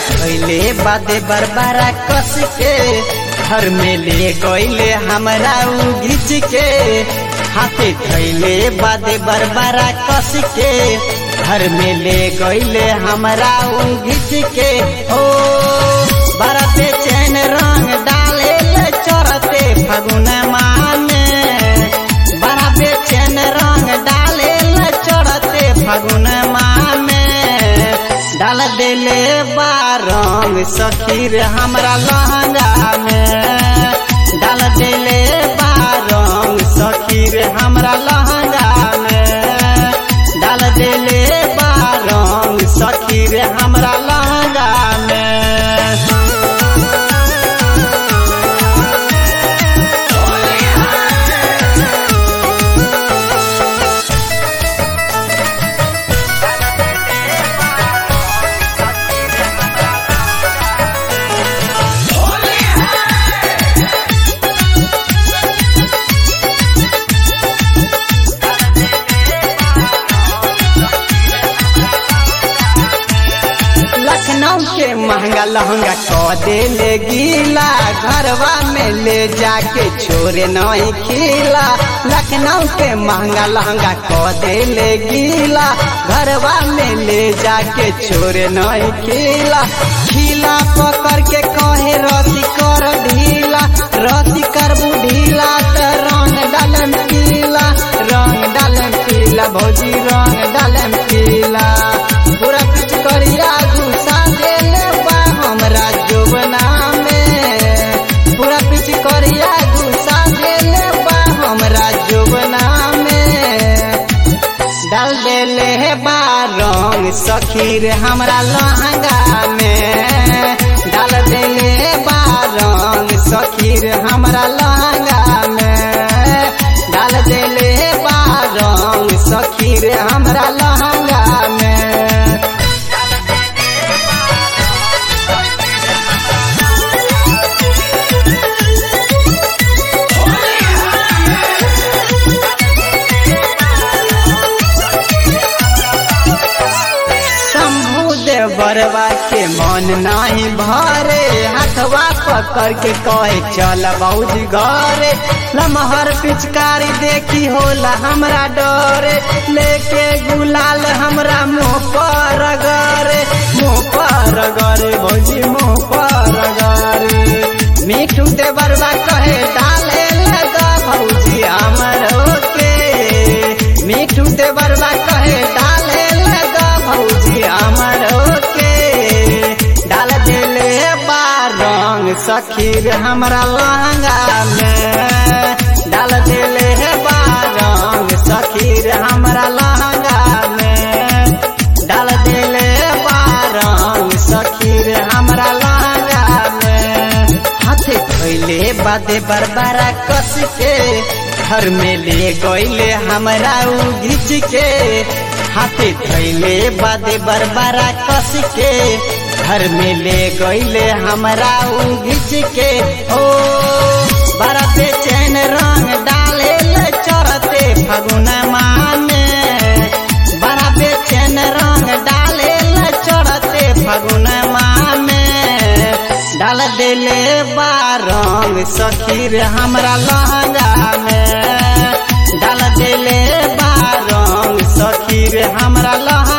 धैले बादे बरबारा कस के घर में ले गईले हमरा उ घिच के हाथे धैले बादे बरबारा कस के घर में ले गईले हमरा उ घिच के ओ बड़ा बेचैन रंग डाले ले चरते फगुन माने बड़ा बेचैन रंग डाले ले चढ़ते फगुन माने डाल देले बारंग सखीर हमरा लहंगा में डाल देले बारंग सखीर हमरा लहंगा में डाल देले बारंग सखीर हमरा लहंगा में लखनऊ के महंगा लहंगा क देले गीला घरवा में ले जाके छोरे नहीं खिला लखनऊ के महंगा लहंगा क देले गीला घरवा में ले जाके छोरे नहीं खिला खिला पकड़ के कहे रसी कर ढीला रसी कर ढीला त रंग डालम पीला रंग डालम पीला भौजी रंग डालम पीला पूरा पिच करिया घुसा देले बा हमरा जोबना में पूरा पिच करिया घुसा देले बा हमरा जोबना में डाल देले है बा रंग सखीर हमरा लहंगा में डाल देले है बा रंग सखीर हमरा लहंगा में डाल देले है बा रंग सखीर हमरा लहंगा में शंभू देव बरवा के मन नहीं भरे हाथवा पकड़ के कहे चल बौजी घरे लमहर पिचकारी देखी होला हमरा डरे लेके गुलाल हमरा मुँह पर गरे मुँह पर गरे भौजी मुँह पर गरे मीठू दे बरवा कहे डाले लगा भौजी हमरो के मीठू दे बरवा कहे डाले लगा भौजी हमरो के डाल देले बा रंग सखीर हमरा लहंगा में डाल देले बा रंग सखीर हमरा लहंगा में डाल देले बा रंग सखीर हमरा लहंगा में हाथे धोइले बादे बरबारा कस के घर में ले गईले हमरा उ घिच के हाथे धोइले बादे बरबारा कस के घर में ले गईले हमरा उ घिच के ओ बड़ा बेचैन रंग डाले ले चढ़ते फगुन माने बड़ा बेचैन रंग डाले ले चढ़ते फगुन माने डाल देले बा रंग सखीर हमरा लहंगा में डाल देले बा रंग सखीर हमरा लहंगा